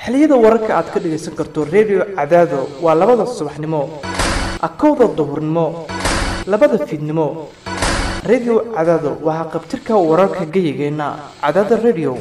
xilliyada wararka aad ka dhagaysan karto redio cadaado waa labada subaxnimo akowda duhurnimo labada fiidnimo redio cadaado waxaa qabtirka wararka geyigeenna cadaada redio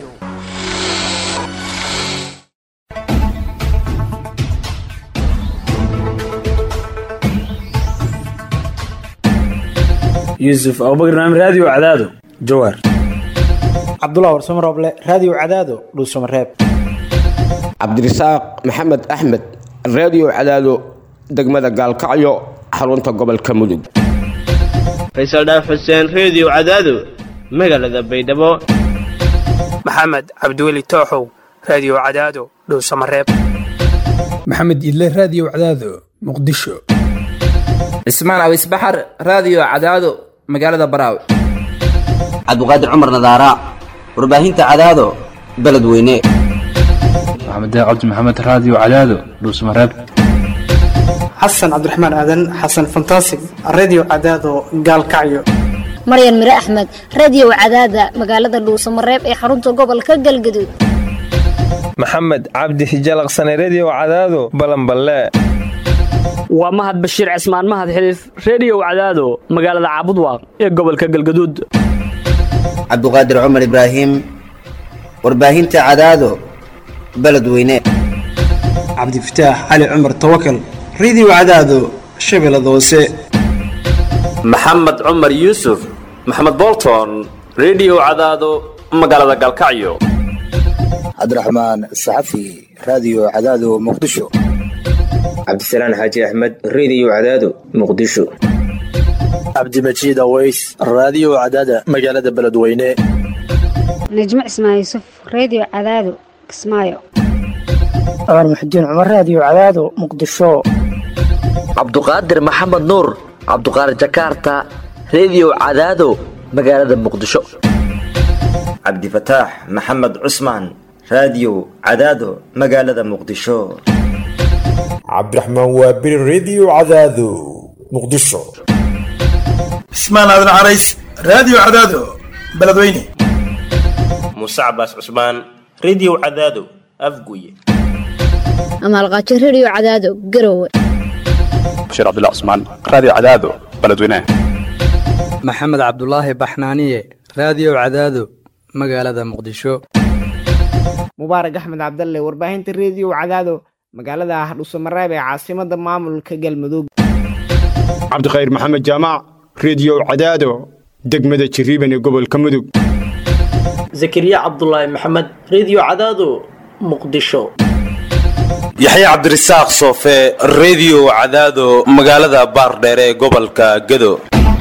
yuusuf abubakar naam raadiyo cadaado jawaar cabdullah warsamo rooble raadiyo cadaado dhuusamareeb cabdirasaaq maxamed axmed raadiyo cadaado degmada gaalkacyo xarunta gobolka mudug faysal dhaaf xuseen reediyo cadaado magaalada baydhabo maxamed cabdiweli tooxow raadiyo cadaado dhuusamareeb maxamed idle raadiyo cadaado muqdisho cismaan awis baxar raadiyo cadaado magaalada baraawe cabdiqaadir cumar nadaara warbaahinta cadaado beledweyne maxamed cabdi maxamed raadiyo cadaado dhuusamareeb xasan cabdiraxmaan aadan xasan fantasig reediyo cadaado gaalkacyo maryan mire axmed reediyo cadaada magaalada dhuusamareeb ee xarunta gobolka galgaduud maxamed cabdi hijalaqsane reediyo cadaado balanballe waa mahad bashiir cismaan mahad xiliif reediyo cadaado magaalada caabudwaaq ee gobolka galgaduud cabduqaadir cumar ibraahim warbaahinta cadaado beledweyne cabdifataax cali cumar tawakal reediyo cadaado shabeellada hoose maxamed cumar yuusuf maxamed bolton reediyo cadaado magaalada galkacyo cabdiraxmaan saxafi raadiyo cadaado muqdisho cabdisalaan xaaji axmed reediyo cadaado muqdisho cabdimajiid aweys raadiyo cadaada magaalada beledweyne najmo cismaan yuusuf reediyo cadaado kismaayo cumar muxudiin cumar raadiyo cadaado muqdisho cabduqaadir maxamed nuur cabduqaadir jakaarta reediyo cadaado magaalada muqdisho cabdifataax maxamed cusmaan raadiyo cadaado magaalada muqdisho cabdiraxmaan waabiri reediyo cadaado muqdisho cismaan aadan carays raadiyo cadaado beledweyne muuse cabaas cusmaan reediyo cadaado afguye amaalqaajo reediyo cadaado garowe bashiir cabdullah cusmaan raadiyo cadaado beledweyne maxamed cabdulaahi baxnaaniye raadiyo cadaado magaalada muqdisho mubaarak axmed cabdalle warbaahinta reediyo cadaado magaalada hardhuusamareeb ee caasimada maamulka galmudug cabdikhayr maxamed jaamac reediyo cadaado degmada jiriiban ee gobolka mudug zakariya cabdulaahi maxamed reediyo cadaado muqdisho yaxye cabdirasaaq soofe reediyo cadaado magaalada baardheer ee gobolka gedo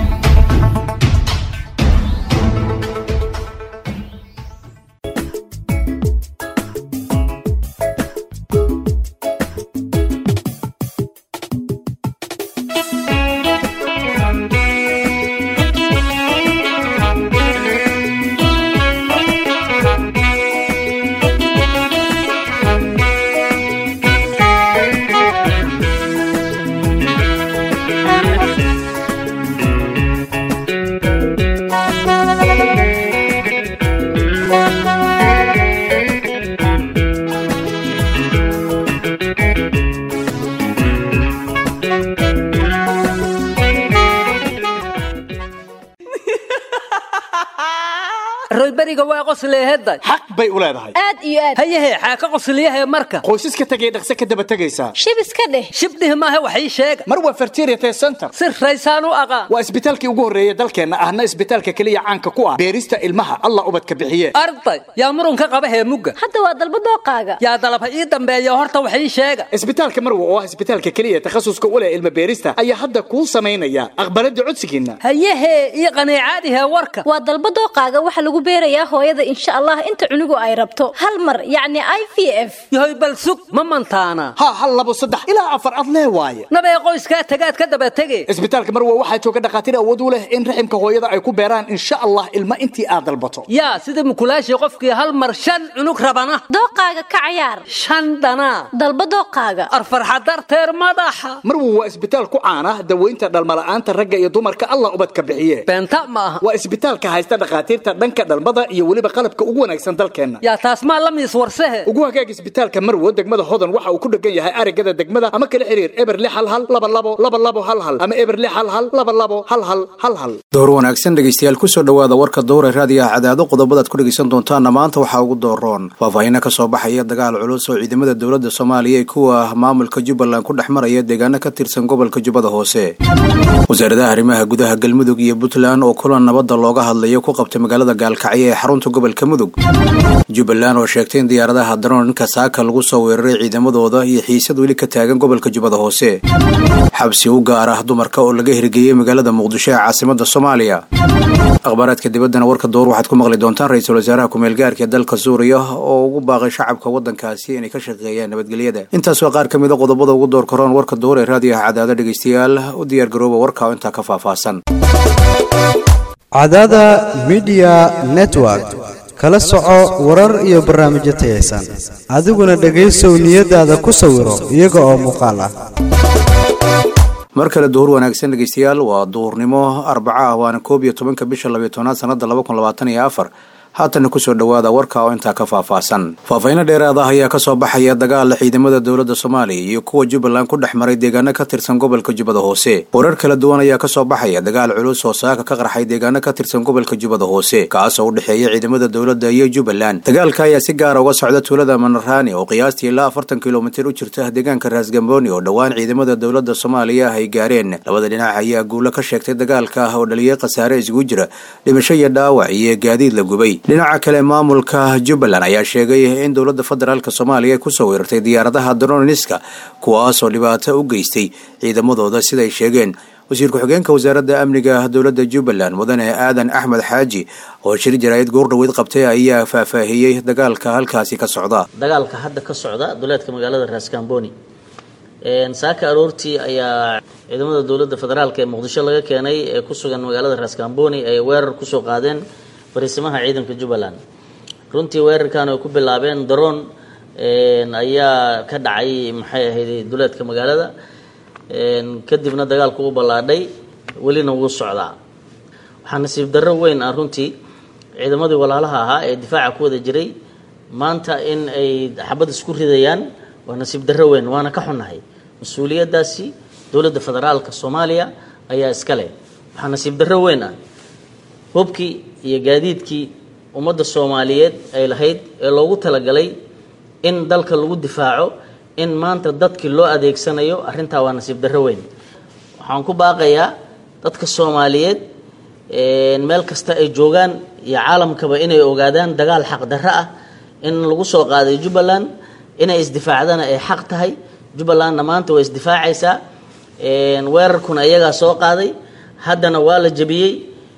royberiga waa qosleehedda xaq bay u leedahay aad iyo aad hayahe xaa ka qosliyahe marka qoysaska tegay dhaqse ka daba tegaysaa shib iska dheh shibdhih maahe wax ii sheega mar waa fertiriate center si raysaan u aqaan waa isbitaalkii ugu horreeya dalkeenna ahna isbitaalka keliya caanka ku ah beerista ilmaha allah ubadka bixiye arday yaa murunka qaba heemugga hadda waa dalba dooqaaga yaa dalab ha ii dambeeya horta wax ii sheega isbitaalka marwa oo ah isbitaalka keliya takhasuska u leh ilma beerista ayaa hadda kuu samaynaya aqbalada codsigiinna hayahe ii qaniicaadihee warka waa dalba dooqaaga waxa lagu beerayaa hooyada insha allah inta cunugu ay rabto hal mar yacni i v f yahoy bal sug ma mantaana ha hal labo saddex ilaa afar ad lee waaye nabee qoyskaa tagaad ka daba tege isbitaalka marwa waxaa jooga dhakhaatiir awood u leh in raximka hooyada ay ku beeraan insha allah ilma intii aad dalbato yaa sida mukulaashii qofkii hal mar shan cunug rabana dooqaaga ka cayaar shan dhanaa dalba dooqaaga arfarxa darteer madaxa marwa waa isbitaal ku caana daweynta dhalmala'aanta ragga iyo dumarka allah ubadka bixiye beenta ma aha waa isbitaalka haysta dhakhaatiirta dhanka dhalmada iyo weliba weliba qalabka ugu wanaagsan dalkeenna yaa taas maa la miis warsehe ugu hagaag isbitaalka marwo degmada hodan waxa uu ku dhegan yahay arigada degmada ama kala xiriir eber lix hal hal laba labo laba labo hal hal ama eber lix hal hal laba labo hal hal hal hal door wanaagsan dhegaystayaal kusoo dhowaada warka dowra raadiyaha cadaado qodobadaad ku dhegaysan doontaana maanta waxaa ugu dooroon faahfaahiino ka soo baxaya dagaal culus oo ciidamada dowladda soomaaliya ee kuwa maamulka jubbaland ku dhex maraya deegaano ka tirsan gobolka jubbada hoose wasaaradaha arrimaha gudaha galmudug iyo puntland oo kulan nabadda looga hadlayo ku qabtay magaalada gaalkacyo ee xarunta gobolka mudug jubbaland oo sheegtay in diyaaradaha daroonka saaka lagu soo weeraray ciidamadooda iyo xiisad weli ka taagan gobolka jubbada hoose xabsi u gaar ah dumarka oo laga hirgeeyey magaalada muqdisho ee caasimada soomaaliya akhbaaraadka dibaddana warka door waxaad ku maqli doontaan ra-iisul wasaaraha ku-meelgaarka ee dalka suuriya oo ugu baaqay shacabka waddankaasi inay ka shaqeeyaan nabadgelyada intaas waa qaar ka mid a qodobada ugu door karoon warka door ee raadiyaha cadaado dhegaystayaal u diyaargarooba warka oo intaa ka faahfaahsan cadaada midiya network kala soco warar iyo barnaamijyo tayaysan adiguna dhegaysow niyadaada ku sawiro iyaga oo muuqaal ah mar kale duhur wanaagsan dhegaystayaal waa duhurnimo arbaca ah waana koob iyo tobanka bisha labiyo tobnaad sanada laba kun labaatan iyo afar haatana kusoo dhowaada warka oo intaa ka faahfaahsan faahfaahiino dheeraad ah ayaa kasoo baxaya dagaala ciidamada dowladda soomaaliya iyo kuwa jubbaland ku dhex maray deegaano ka tirsan gobolka jubbada hoose warar kala duwan ayaa kasoo baxaya dagaal culus oo saaka ka qarxay deegaano ka tirsan gobolka jubbada hoose kaasoo u dhexeeya ciidamada dowladda iyo jubbaland dagaalka ayaa si gaara uga socda tuulada manaraani oo qiyaastii ilaa afartan kilomitir u jirta deegaanka raasgambooni oo dhowaan ciidamada dowladda soomaaliya ay gaareen labada dhinac ayaa guulo ka sheegtay dagaalka oo dhaliyay khasaare isugu jira dhimasho iyo dhaawac iyo gaadiid la gubay dhinaca kale maamulka jubbaland ayaa sheegay in dowladda federaalk soomaaliya ay kusoo weerartay diyaaradaha droniska kuwaasoo dhibaato u geystay ciidamadooda siday sheegeen wasiir ku-xigeenka wasaaradda amniga dowladda jubbaland mudane aadan axmed xaaji oo shir jaraa'id goordhaweyd qabtay ayaa faahfaahiyey dagaalka halkaasi ka socda dagaalka hadda ka socda duleedka magaalada raaskambooni saaka aroortii ayaa ciidamada dowladda federaalk ee muqdisho laga keenay ee ku sugan magaalada raaskambooni ay weerar kusoo qaadeen fariisimaha ciidanka jubbaland runtii weerarkan ay ku bilaabeen daroon ayaa ka dhacay maxay ahayd duleedka magaalada kadibna dagaalku u ballaadhay welina wuu socdaa waxaa nasiib darro weyn ah runtii ciidamadii walaalaha ahaa ee difaaca ku wada jiray maanta in ay xabad isku ridayaan waa nasiib darro weyn waana ka xunnahay mas-uuliyaddaasi dowladda federaalka soomaaliya ayaa iska leh waxaa nasiib darro weyn ah hubkii iyo gaadiidkii ummadda soomaaliyeed ay lahayd ee loogu talagalay in dalka lagu difaaco in maanta dadkii loo adeegsanayo arrintaa waa nasiib darro weyn waxaan ku baaqayaa dadka soomaaliyeed meel kasta ay joogaan iyo caalamkaba inay ogaadaan dagaal xaq darro ah in lagu soo qaaday jubbaland inay isdifaacdana ay xaq tahay jubbalandna maanta way isdifaacaysaa weerarkuna iyagaa soo qaaday haddana waa la jebiyey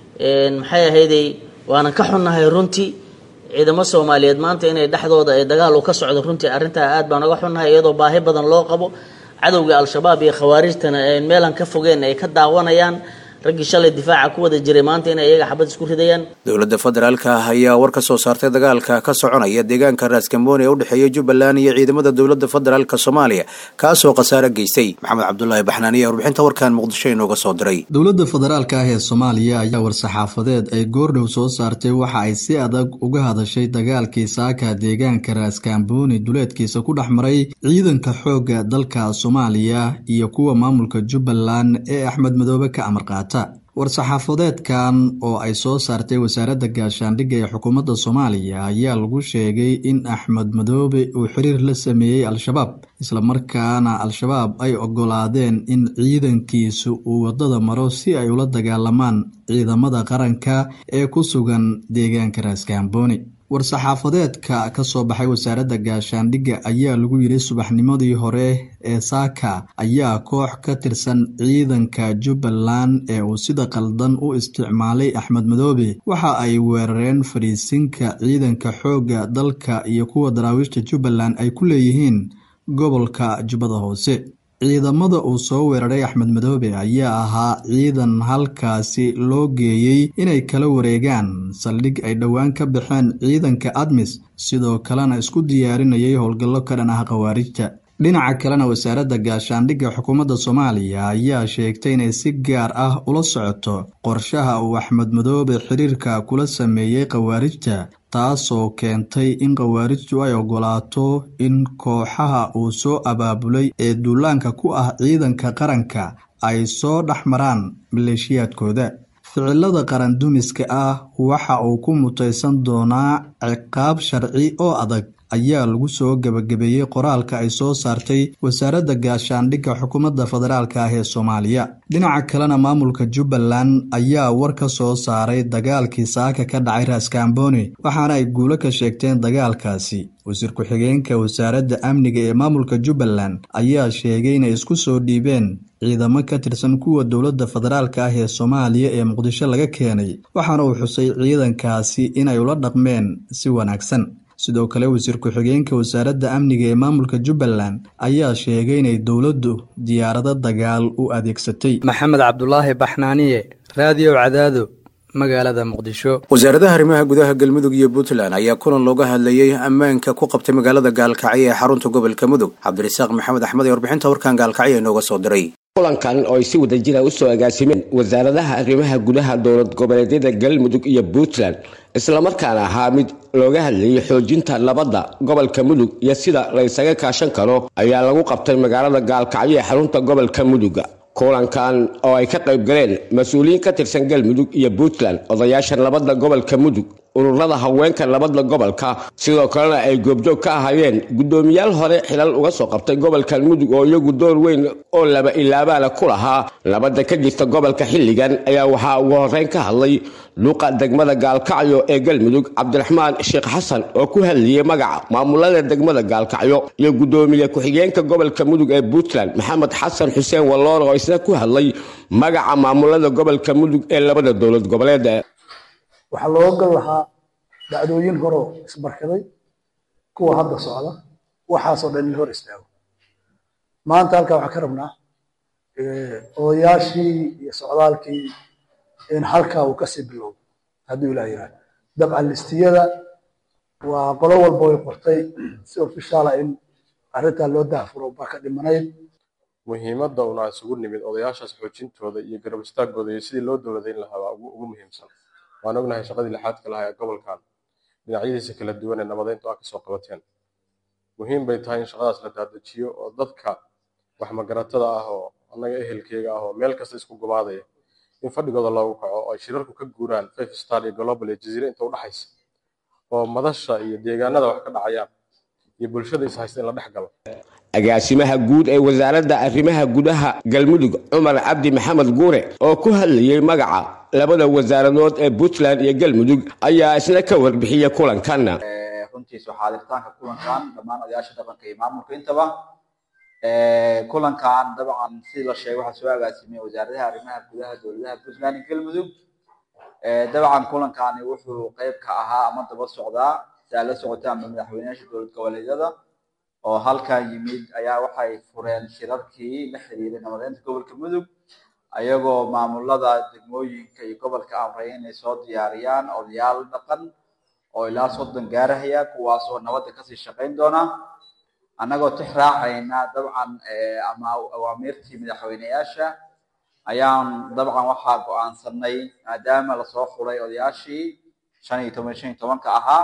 maxay ahayday waanan ka xunnahay runtii ciidamo soomaaliyeed maanta inay dhexdooda ay dagaal u ka socdo runtii arrintaa aad baan uga xunnahay iyadoo baahi badan loo qabo cadowga al-shabaab iyo khawaarijtana meelan ka fogeen ay ka daawanayaan raggii shalay difaaca ku wada jiray maanta inay iyaga xabad isku ridayaan dowladda federaalka ayaa war ka soo saartay dagaalka ka soconaya deegaanka raaskambooni ee u dhexeeya jubbaland iyo ciidamada dowladda federaalk soomaaliya kaasoo khasaare geystay maxamed cabdulaahi baxnaaniya warbixinta warkan muqdisho inooga soo diray dowladda federaalka ah ee soomaaliya ayaa war-saxaafadeed ay goordhow soo saartay waxa ay si adag uga hadashay dagaalkii saaka deegaanka raaskambooni duleedkiisa ku dhex maray ciidanka xoogga dalka soomaaliya iyo kuwa maamulka jubbaland ee axmed madoobe ka amar qaata war-saxaafadeedkan oo ay soo saartay wasaaradda gaashaandhigga ee xukuumadda soomaaliya ayaa lagu sheegay in axmed madoobe uu xiriir la sameeyey al-shabaab islamarkaana al-shabaab ay ogolaadeen in ciidankiisu uu waddada maro si ay ula dagaalamaan ciidamada qaranka ee ku sugan deegaanka raaskambooni war-saxaafadeedka ka soo baxay wasaaradda gaashaandhigga ayaa lagu yidhi subaxnimadii hore ee saaka ayaa koox ka tirsan ciidanka jubbaland ee uu sida qaldan u isticmaalay axmed madoobe waxa ay weerareen fadhiisinka ciidanka xoogga dalka iyo kuwa daraawiishta jubbaland ay ku leeyihiin gobolka jubbada hoose ciidamada uu soo weeraray axmed madoobe ayaa ahaa ciidan halkaasi loo geeyey inay kala wareegaan saldhig ay dhowaan ka baxeen ciidanka admis sidoo kalena isku diyaarinayay howlgallo ka dhan ah khawaarijta dhinaca kalena wasaaradda gaashaandhigga xukuumadda soomaaliya ayaa sheegtay inay si gaar ah ula socoto qorshaha uu axmed madoobe xiriirka kula sameeyey khawaarijta taasoo keentay in khawaarijtu ay ogolaato in kooxaha uu soo abaabulay ee duulaanka ku ah ciidanka qaranka ay soo dhex maraan maleeshiyaadkooda ficilada qarandumiska ah waxa uu ku mutaysan doonaa ciqaab sharci oo adag ayaa lagu soo gebagabeeyey qoraalka ay soo saartay wasaaradda gaashaandhigga xukuumadda federaalk ah ee soomaaliya dhinaca kalena maamulka jubbaland ayaa war ka soo saaray dagaalkii saaka ka dhacay raaskambooni waxaana ay guulo ka sheegteen dagaalkaasi wasiir ku-xigeenka wasaaradda amniga ee maamulka jubbaland ayaa sheegay inay isku soo dhiibeen ciidamo ka tirsan kuwa dowladda federaalk ah ee soomaaliya ee muqdisho laga keenay waxaana uu xusay ciidankaasi inay ula dhaqmeen si wanaagsan sidoo kale wasiir ku-xigeenka wasaaradda amniga ee maamulka jubbaland ayaa sheegay inay dowladdu diyaarado dagaal u adeegsatay maxamed cabdulaahi baxnaaniye raadiyo cadaado magaalada muqdisho wasaaradaha arrimaha gudaha galmudug iyo puntland ayaa kulan looga hadlayey ammaanka ku qabtay magaalada gaalkacyo ee xarunta gobolka mudug cabdirasaaq maxamed axmed ee warbixinta warkan gaalkacyo inooga soo diray kulankan oo ay si wadajira u soo agaasimeen wasaaradaha arrimaha gudaha dowlad goboleedyada galmudug iyo puntland islamarkaana ahaa mid looga hadlayay xoojinta nabadda gobolka mudug iyo sida la ysaga kaashan karo ayaa lagu qabtay magaalada gaalkacyo ee xarunta gobolka muduga kulankan oo ay ka qayb galeen mas-uuliyiin ka tirsan galmudug iyo puntland odayaasha nabadda gobolka mudug ururada haweenka nabadda gobolka sidoo kalena ay goobjoog ka ahaayeen guddoomiyaal hore xilal uga soo qabtay gobolkan mudug oo iyagu door weyn oo laba ilaabaana ku lahaa nabadda ka jirta gobolka xilligan ayaa waxaa ugu horeyn ka hadlay luuqa degmada gaalkacyo ee galmudug cabdiraxmaan sheekh xasan oo ku hadlayay magaca maamulada degmada gaalkacyo iyo guddoomiye ku-xigeenka gobolka mudug ee puntland maxamed xasan xuseen walloor oo isna ku hadlay magaca maamulada gobolka mudug ee labada dowlad goboleed waxaa looga gal lahaa dhacdooyin horoo isbarkaday kuwa hadda socda waxaasoo dhan in hor istaago maanta halkaa waxaan ka rabnaa odayaashii iyo socdaalkii in halkaa uu kasii bilowdo hadduu ilaah yiraahdo dabcan listiyada waa qolo walba way qortay si ofishaala in arrintaa loo daafuro baa ka dhimanayd muhiimadda una isugu nimid odayaashaas xoojintooda iyo garab istaagooda iyo sidii loo dowladayn lahaa waa ugu muhiimsan waan ognahay shaqadii lixaadka lahaa ee gobolkan dhinacyadiisa kala duwan ee nabadeyntu ah kasoo qabateen muhiim bay tahay in shaqadaas la daadajiyo oo dadka wax magaratada ah oo annaga ehelkeyga ah oo meel kasta isku gumaadaya in fadhigooda loogu kaco oo ay shirarku ka guuraan five star iyo global iyo jaziire inta u dhaxaysa oo madasha iyo deegaanada wax ka dhacayaan iyo bulshada is haysta in la dhex galo agaasimaha guud ee wasaaradda arrimaha gudaha galmudug cumar cabdi maxamed guure oo ku hadlayay magaca labada wasaaradood ee puntland iyo galmudug ayaa isna ka warbixiyey kulankan runtiisu xaadirtaanka kulankan dhammaan odayaasha dhaqanka iyo maamulka intaba kulankan dabcan sidii la sheegay waxaa soo agaasimiyey wasaaradaha arrimaha gudaha dowladaha puntland iyo galmudug dabcan kulankani wuxuu qayb ka ahaa ama daba socdaa si aad la socotaanba madaxweynayaasha dowlad goboleedyada oo halkan yimid ayaa waxay fureen shirarkii la xiriiray nabadeynta gobolka mudug ayagoo maamulada degmooyinka iyo gobolka amray inay soo diyaariyaan odayaal dhaqan oo ilaa soddon gaarahaya kuwaas oo nabadda kasii shaqayn doona annagoo tix raacayna dabcan ama awaamiirtii madaxweyneyaasha ayaan dabcan waxaa go-aansanay maadaama lasoo xulay odayaashii shan iyo toban shan iyo tobanka ahaa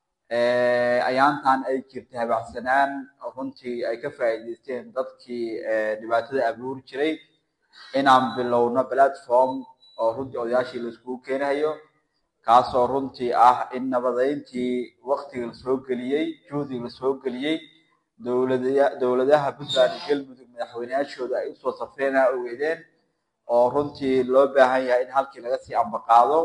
ayaantan ay jirtay habacsanaan runtii ay ka faa'iidaysteen dadkii dhibaatada abuuri jiray inaan bilowno platform oo runtii odayaashii laiskugu keenayo kaasoo runtii ah in nabadeyntii waktiga lasoo geliyey juhdiga lasoo geliyey dowlada dowladaha puntland iyo galmudug madaxweyneyaashooda ay usoo safreen ogeydeen oo runtii loo baahan yahay in halkii laga sii ambaqaado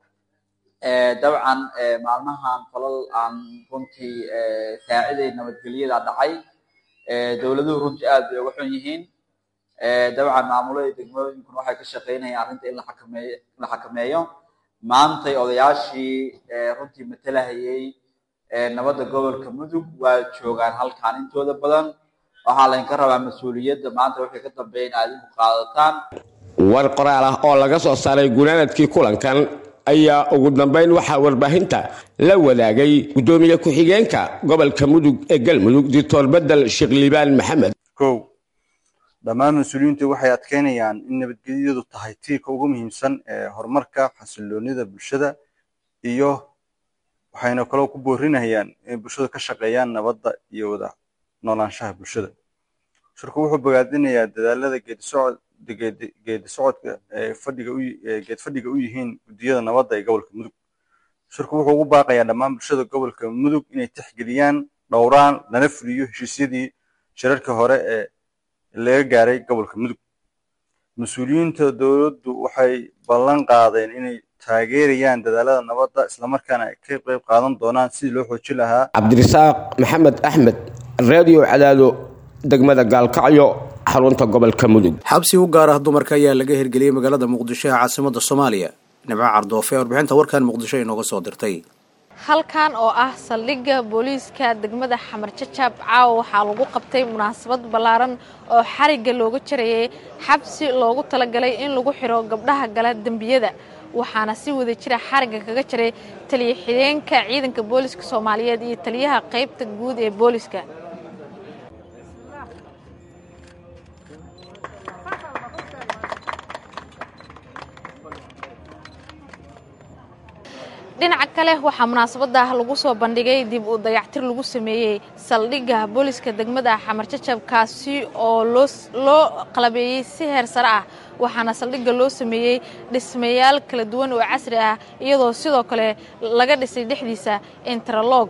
dabcan maalmahan falal aan runtii saaciday nabadgelyada dhacay dowladuhu runtii aad bay uga xun yihiin dabcan maamulada degmooyinkuna waxay ka shaqeynayaan arrinta in la xakameeyo la xakameeyo maantay odayaashii runtii matalahayay nabadda gobolka mudug waa joogaan halkaan intooda badan waxaa laydinka rabaa mas-uuliyadda maanta waxay ka dambeeya in aad idinku qaadataan war qoraal ah oo laga soo saaray gunaanadkii kulankan ayaa ugu dambeyn waxaa warbaahinta la wadaagay guddoomiye ku-xigeenka gobolka mudug ee galmudug doctor bedel sheekh liibaan maxamed kow dhammaan mas-uuliyiintu waxay adkeynayaan in nabadgelyadu tahay tiirka ugu muhiimsan ee horumarka xasiloonida bulshada iyo waxayna kaloo ku boorinayaan inay bulshadu ka shaqeeyaan nabadda iyo wada noolaanshaha bulshada shirku wuxuu bogaadinayaa dadaalada geedisocod geedi socodka ee fadhiga u geed fadhiga u yihiin guddiyada nabadda ee gobolka mudug shirku wuxuu ugu baaqayaa dhammaan bulshada gobolka mudug inay tixgeliyaan dhowraan lana fuliyo heshiisyadii shirarka hore ee laga gaaray gobolka mudug mas-uuliyiinta dowladdu waxay ballan qaadeen inay taageerayaan dadaalada nabadda islamarkaana ay ka qayb qaadan doonaan sidii loo xoojin lahaa cabdirasaaq maxamed axmed radio cadaado degmada gaalkacyo xarunta gobolka mudug xabsi u gaar ah dumarka ayaa laga hirgeliyey magaalada muqdisho ee caasimada soomaaliya nimco cardoofe warbixinta warkan muqdisho inooga soo dirtay halkan oo ah saldhigga booliiska degmada xamar jajaab caawa waxaa lagu qabtay munaasabad ballaaran oo xarigga looga jarayay xabsi loogu talagalay in lagu xiro gabdhaha gala dembiyada waxaana si wada jira xarigga kaga jiray taliya xideenka ciidanka booliiska soomaaliyeed iyo taliyaha qaybta guud ee booliiska dhinaca kale waxaa munaasabada lagu soo bandhigay dib u dayactir lagu sameeyey saldhigga booliiska degmada xamar jajab kaasi oo loo qalabeeyey si heer sare ah waxaana saldhigga loo sameeyey dhismayaal kala duwan oo casri ah iyadoo sidoo kale laga dhisay dhexdiisa interlog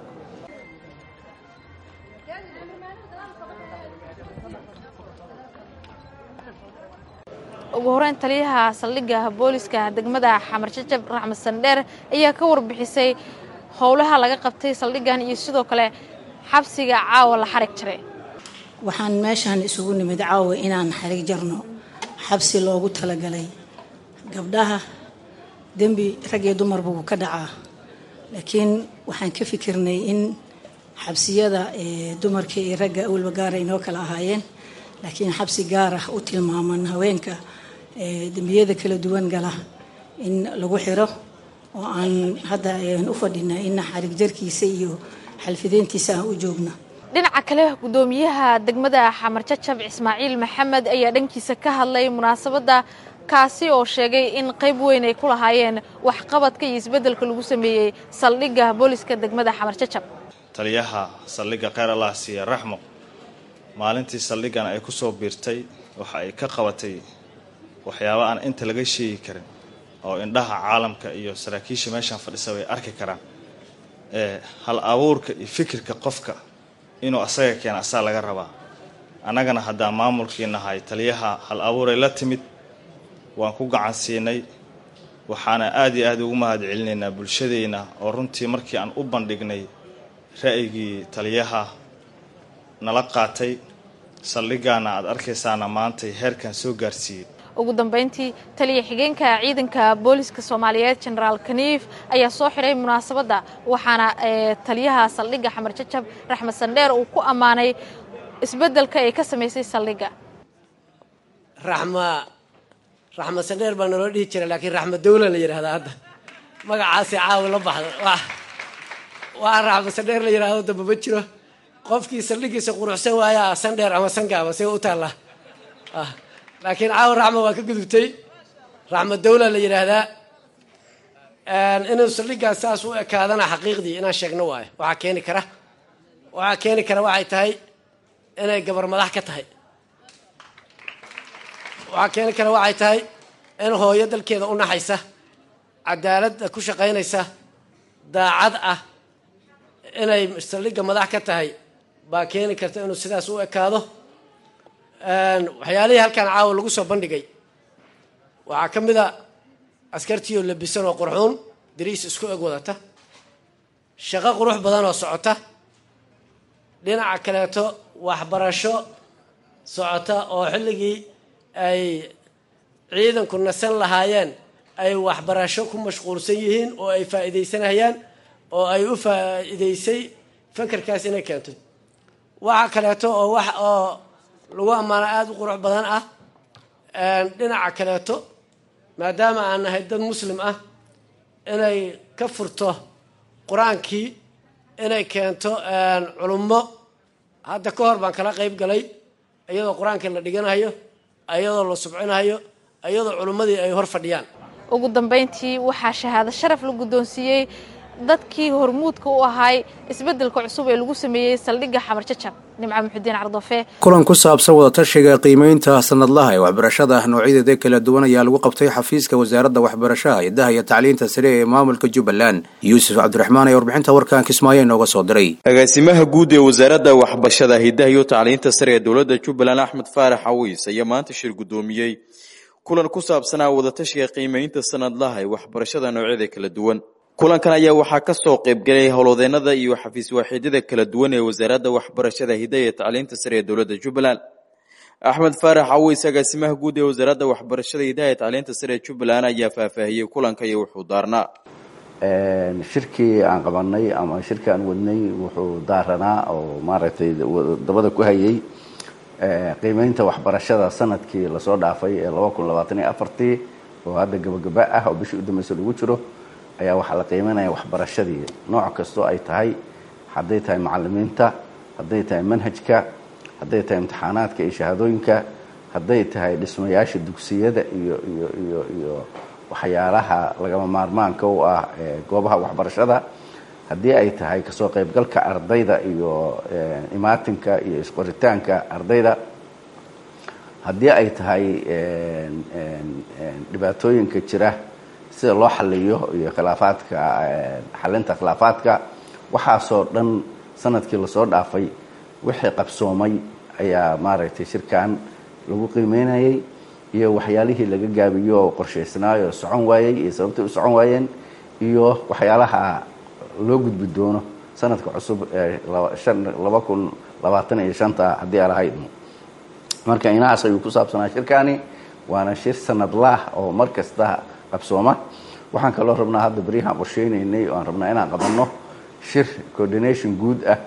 ugu horeyn taliyaha saldhigga booliiska degmada xamar jajab raxmed sandheer ayaa ka warbixisay howlaha laga qabtay saldhiggan iyo sidoo kale xabsiga caawa la xarig jiray waxaan meeshaan isugu nimid caawa inaan xarig jarno xabsi loogu talagalay gabdhaha dembi rag iyo dumarbu ka dhacaa laakiin waxaan ka fikirnay in xabsiyada dumarka iyo ragga awalba gaara inoo kala ahaayeen laakiin xabsi gaar ah u tilmaaman haweenka dembiyada kala duwan gala in lagu xiro oo aan hadda u fadhina in xarig jarkiisa iyo xalfideyntiisa aan u joogno dhinaca kale gudoomiyaha degmada xamar jajab ismaaciil maxamed ayaa dhankiisa ka hadlay munaasabadda kaasi oo sheegay in qayb weyn ay ku lahaayeen waxqabadka iyo isbeddelka lagu sameeyey saldhigga booliiska degmada xamar jajab taliyaha saldhigga kheyr allah siiya raxmo maalintii saldhiggan ay ku soo biirtay waxa ay ka qabatay waxyaaba aan inta laga sheegi karin oo indhaha caalamka iyo saraakiisha meeshaan fadhisa way arki karaan ee hal abuurka iyo fikirka qofka inuu asaga keena asaa laga rabaa annagana haddaan maamulkii nahay taliyaha hal abuuray la timid waan ku gacan siinay waxaana aada iyo aada ugu mahad celinaynaa bulshadeenna oo runtii markii aan u bandhignay ra'yigii taliyaha nala qaatay saldhiggaana aad arkaysaana maantay heerkan soo gaarsiiyey ugu dambeyntii taliya xigeenka ciidanka booliiska soomaaliyeed jenaraal kaniif ayaa soo xiray munaasabadda waxaana taliyaha saldhigga xamar jajab raxmed sandheer uu ku ammaanay isbeddelka ay ka samaysay saldhigga raxma raxmed sandheer baa naloo dhihi jira laakiin raxmed dawla la yidhahdaa hadda magacaasi caawi la baxda waa raxmed sandheer la yidhahdo damba ma jiro qofkii saldhiggiisa quruxsan waayaa sandheer ama sangaaba see u taallaa laakiin caawa raxma waa ka gudubtay raxmed dawla la yidhaahdaa inuu saldhiggaas saas u ekaadana xaqiiqdii inaan sheegno waayo waxaa keeni kara waxaa keeni kara waxay tahay inay gabar madax ka tahay waxaa keeni kara waxay tahay in hooyo dalkeeda u naxaysa cadaaladda ku shaqaynaysa daacad ah inay saldhigga madax ka tahay baa keeni karta inuu sidaas u ekaado waxyaalihii halkan caawa lagu soo bandhigay waxaa ka mid a askartii oo labisan oo qurxuun dariis isku eg wadata shaqo qurux badan oo socota dhinaca kaleeto waxbarasho socota oo xilligii ay ciidanku nasan lahaayeen ay waxbarasho ku mashquulsan yihiin oo ay faa'iidaysanayaan oo ay u faa'iidaysay fakarkaas inay keentay waxa kaleeto oo wax oo lagu ammaano aada u qurux badan ah dhinaca kaleeto maadaama aan nahay dad muslim ah inay ka furto qur-aankii inay keento culummo hadda ka hor baan kala qayb galay iyadoo qur-aankii la dhiganayo iyadoo la subcinayo iyadoo culummadii ay hor fadhiyaan ugu dambeyntii waxaa shahaado sharaf la guddoonsiiyey dadkii hormuudka u ahay isbeddelka cusub ee lagu sameeyey saldhigga xamar jajab nimco muxudiin cardofe kulan ku saabsan wadatashiga qiimeynta sanadlaha ee waxbarashada noocyadeeda kala duwan ayaa lagu qabtay xafiiska wasaaradda waxbarashaha hidaha iyo tacliinta sare ee maamulka jubbaland yuusuf cabdiraxmaan ayaa warbixinta warkan kismaayo inooga soo diray agaasimaha guud ee wasaaradda waxbarashada hidaha iyo tacliinta sare ee dowladda jubbaland axmed faarax cawiis ayaa maanta shir guddoomiyey kulan ku saabsanaa wadatashiga qiimeynta sanadlaha ee waxbarashada noocyada kala duwan kulankan ayaa waxaa ka soo qaybgalay howlwadeenada iyo xafiis waaxidyada kala duwan ee wasaaradda waxbarashada hidaha iyo tacliinta sare ee dowladda jubbaland axmed faarax cawiis agaasimaha guud ee wasaaradda waxbarashada hidaha iyo tacliinta sare ee jubbaland ayaa faahfaahiyey kulanka iyo wuxuu daarnaa shirkii aan qabanay ama shirkii aan wadnay wuxuu daaranaa oo maaragtay dabada ku hayay qiimeynta waxbarashada sanadkii lasoo dhaafay ee laba kun labaatan iyo afartii oo hadda gabagaba ah oo bishii udambeysa lagu jiro ayaa waxaa la qiimeynaya waxbarashadii nooc kastoo ay tahay hadday tahay macalimiinta hadday tahay manhajka hadday tahay imtixaanaadka iyo shahaadooyinka hadday tahay dhismayaasha dugsiyada iyo iyo iyo iyo waxyaalaha lagama maarmaanka u ah goobaha waxbarashada haddii ay tahay kasoo qaybgalka ardayda iyo imaatinka iyo isqoritaanka ardayda haddii ay tahay dhibaatooyinka jira sida loo xaliyo iyo khilaafaadka xalinta khilaafaadka waxaasoo dhan sanadkii lasoo dhaafay wixii qabsoomay ayaa maaragtay shirkan lagu qiimeynayay iyo waxyaalihii laga gaabiyo oo qorshaysnaayo socon waayey iyo sababtay u socon waayeen iyo waxyaalaha loo gudbi doono sanadka cusub ee laba kun labaatan iyo shanta haddii aan lahayd marka inahaas ayuu ku saabsanaa shirkani waana shir sanadlaah oo mar kasta qabsooma waxaan kaloo rabnaa hadda beryahaan qorsheynaynay oo aan rabnaa inaan qabanno shir coordination guud ah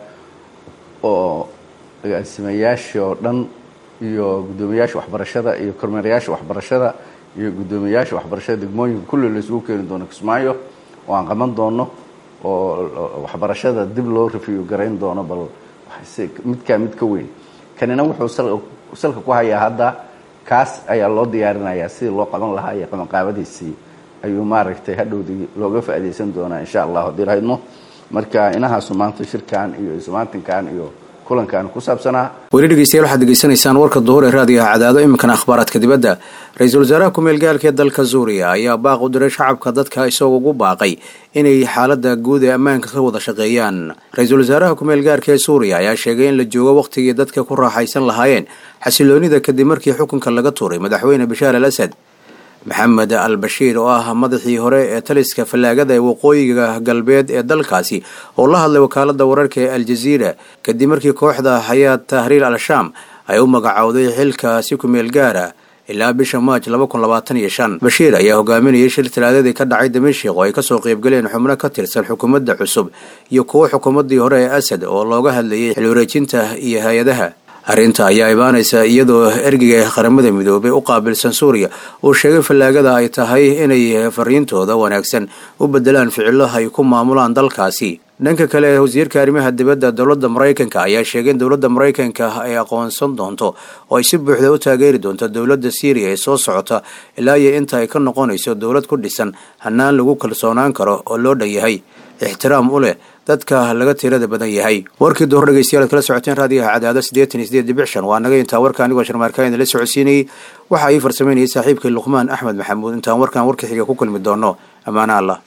oo agaasimayaasha oo dhan iyo guddoomiyaasha waxbarashada iyo kormeerayaasha waxbarashada iyo guddoomiyaasha waxbarashada degmooyinka kulli la isugu keeni doono kismaayo oo aan qaban doono oo waxbarashada dib loo review garayn doono bal midkaa mid ka weyn kanina wuxuu salka ku hayaa hadda kaas ayaa loo diyaarinayaa sidii loo qaban lahaa iyo qabanqaabadiisii ayuu maaragtay hadhowdii looga faa'iidaysan doonaa insha allah haddii lahaydno marka inahaasu maanta shirkan iyo ismaatinkan iyo kulankan ku saabsanaa weli dhegeystayaal waxaad degeysanaysaan warka duhur ee raadiyaha cadaado iminkana akhbaaraadka dibadda ra-iisul wasaaraha ku-meel gaalka ee dalka suuriya ayaa baaq u diray shacabka dadka isagoo ugu baaqay inay xaalada guud ee ammaanka ka wada shaqeeyaan ra-iisul wasaaraha ku-meel gaarka ee suuriya ayaa sheegay in la joogo wakhtigii dadka ku raaxaysan lahaayeen xasiloonida kadib markii xukunka laga tuuray madaxweyne bashaar al asad maxamed al bashiir oo ah madaxii hore ee taliska fallaagada ee waqooyiga galbeed ee dalkaasi oo la hadlay wakaalada wararka ee aljaziira kadib markii kooxda xayaad tahriir al shaam ay u magacowday xilkaasi ku-meel gaara ilaa bisha maaj bashiir ayaa hogaaminayay shir talaadadii ka dhacay damiishik oo ay kasoo qeybgaleen xubno ka tirsan xukuumadda cusub iyo kuwo xukuumaddii hore ee asad oo looga hadlayay xil wareejinta iyo hay-adaha arrinta ayaa imaanaysa iyadoo ergeyga qaramada midoobay u qaabilsan suuriya uu sheegay fallaagada ay tahay inay fariintooda wanaagsan u bedelaan ficilo ay ku maamulaan dalkaasi dhanka kale wasiirka arrimaha dibadda dowladda maraykanka ayaa sheegay in dowladda maraykanka ay aqoonsan doonto oo ay si buuxda u taageeri doonto dowladda syriya ee soo socota ilaa iyo inta ay ka noqonayso dowlad ku dhisan hanaan lagu kalsoonaan karo oo loo dhan yahay ixtiraam u leh dadka laga tirada badan yahay warkii duhur dhegeystayaal ad kala socoteen raadiyaha cadaado siddeetan iyo sideed dhibic shan waa naga intaa warka anigoo sharmaarkaan idinla socodsiinayay waxa ii farsameynayay saaxiibkii luqmaan axmed maxamuud intaan warkan warka xiga ku kulmi doono ammaano allah